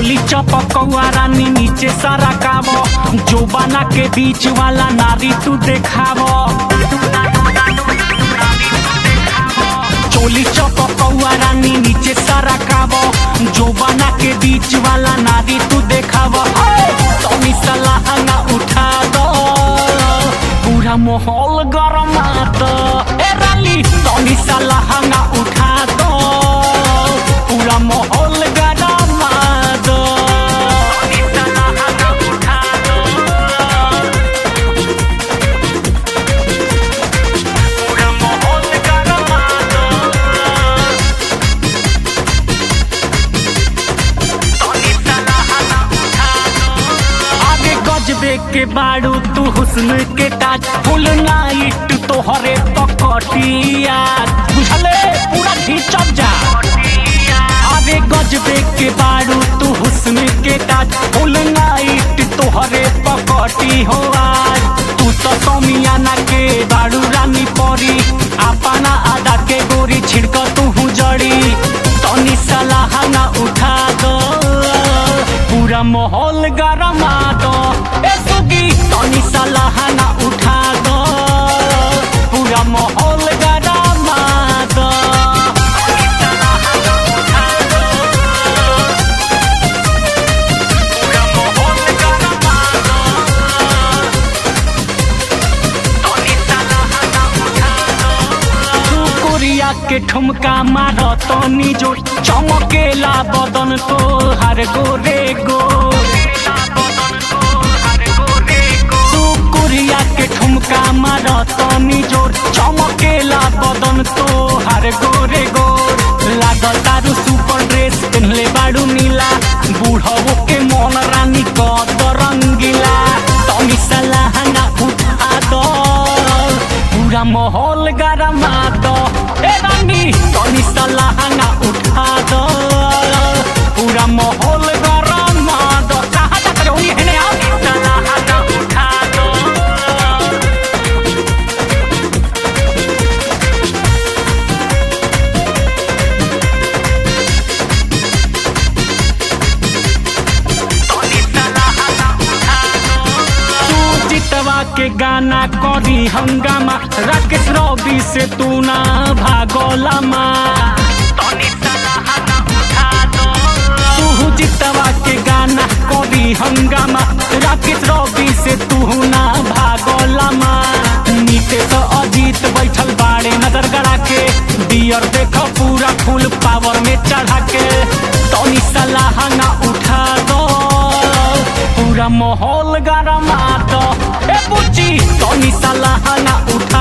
चोली चपकौआ रानी नीचे सारा काबो जो बना के बीच वाला नारी तू देखावो चोली चपकौआ रानी नीचे सारा काबो जो बना के बीच वाला नारी तू देखावो तनी सलाह ना उठा दो पूरा माहौल गरमा दो ए रानी तनी सलाह ना उठा दो पूरा माहौल गरमा दो तनी सलाह ना उठा दो पूरा माहौल गरमा दो तनी सलाह ना उठा दो आगे गजबे के बाड़ू तू हुस्न के ताज फुल नाइट तोहरे पकटिया बुझले पूरा खींचब जा आगे गजबे के बाड़ू तू हुस्न के ताज फुल नाइट तोहरे पकटी हो आज तू तो समियाना के बाड़ू रानी परी अपना आदा के गोरी छिड़क तू जड़ी तनी सलाह ना उठा दो पूरा माहौल गरमा दो ए सुगी तनी सलाह ना उठा दो पूरा माहौल गरमा दो तनी सलाह ना उठा दो पूरा माहौल गरमा दो तनी सलाह ना उठा दो कुकुरिया के ठुमका मार तनी जो चमकेला बदन तो हर गोरे गो कुकुरिया के ठुमका मार तनी जोर चमकेला बदन तो हर गोरे गोर लागल तारू सुपर ड्रेस पहनले बाड़ू नीला बूढ़ो के मन रानी कद रंगीला तनी सलाह ना उठा दो पूरा माहौल गरमा दो ए रानी तनी सलाह ना उठा दो पूरा माहौल गरमा दो कहाँ तक रही है ने आप सलाह ना उठा दो तू जितवा के गाना करी हंगामा राकेश रवि से तू ना भागोला माँ तू जितवा के गाना करी हंगामा राकेश रवि से तू ना भागोला माँ नीचे तो अजीत बैठल बाड़े नजर गड़ा के बियर देखो पूरा फुल पावर में चढ़ा के तनी सलाह ना उठा दो पूरा माहौल गरमा दो ए बुच्ची तनी सलाह ना उठा